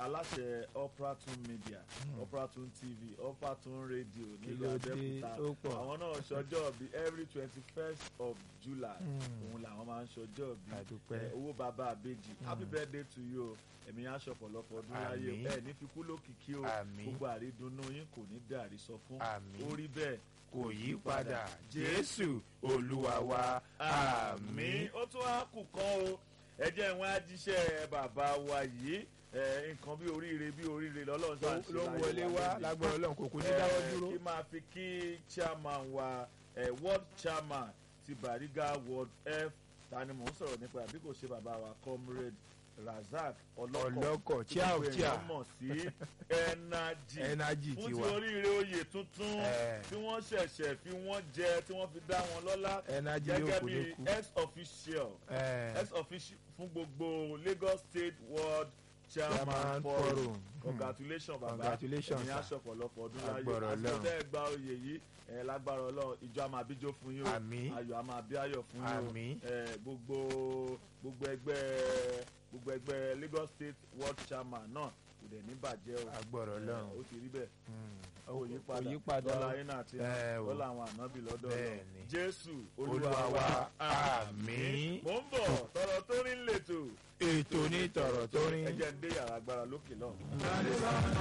aláṣẹ Operaton Media Operaton TV Operaton Radio Kí nílùú ló dé? Abẹ́òkúta Ó pọ̀. àwọn náà ṣọjọ́ bí every twenty first of July Mm. òun làwọn máa ń ṣọjọ́ bí àdúpẹ́ ẹ, owó bàbá àbèjì happy birthday to you o ẹ̀mí yẹn aṣọ ọ̀pọ̀lọpọ̀ ọdún láyé Àmín. ẹ ní fikú lókìkí o Àmín. gbogbo àrídùnnú yín kò ní dàrí sọ fún Àmín. ó rí bẹ́ẹ̀ kò yí padà jésù olúwa wa àmín. ó tún wá kù kan o ẹ jẹ́ ìwọ̀n ajíṣẹ́ bàbá wa yìí ẹ, nǹkan bí oríire bí oríire lọ́lọ́run ṣáà ń ṣe ló ń láyé wọlé wa wá lónìí. lágbára ọlọ́run kò kú ní Eh, dáwọ́ dúró. kí máa fi kí chairman wa eh, world chairman ti Bariga world f ta ni mò ń sọ̀rọ̀ nípa àbí kò ṣe bàbá wa comrade Razak ọlọ́kọ̀ ọlọ́kọ̀ tí chia ò gbogbo chia èèyàn mọ̀ sí energy ẹnájì fún ti ti wà oríire oyè tuntun Eh. tí wọ́n ṣẹ̀ṣẹ̀ fi wọ́n jẹ tí wọ́n fi dá wọn lọ́lá ẹnájì yóò gẹ́gẹ́ kú ní bí kú. ex official Eh, ex official fún gbogbo Lagos State World Chairman Chairman Forum Forum. congratulations baba Congratulations, ẹ̀yin sir. aṣọ ọ̀pọ̀lọpọ̀ ọdún láyé Agbára àti Ọlọ́run. ọ̀dẹ́ ẹgbà oyè yìí ẹ̀ lágbára Ọlọ́run ìjọ àmà àbíjó fún yín o Àmín. ayọ̀ àmà àbí ayọ̀ fún yín o Àmín. ẹ̀, gbogbo gbogbo ẹgbẹ́ gbogbo ẹgbẹ́ Lagos State World Chairman náà kò dẹ̀ ní bàjẹ́ o agbára Ẹ̀, ọlọ́run. ó ti rí bẹ́ẹ̀ Mm. kò yí padà òyípadà lọ́la ayé náà àti Ẹ o. lọ́la àwọn ànábì lọ́dọ̀ Bẹ́ẹ̀ Ọlọ́run ni. Jésù Olúwa wa, àmín. mò ń bọ̀ tọ̀rọ̀ tó rí ń lètò ètò ní tọ̀rọ̀ tó rin. ẹ jẹ́ ń dé yàrá agbára lókè náà.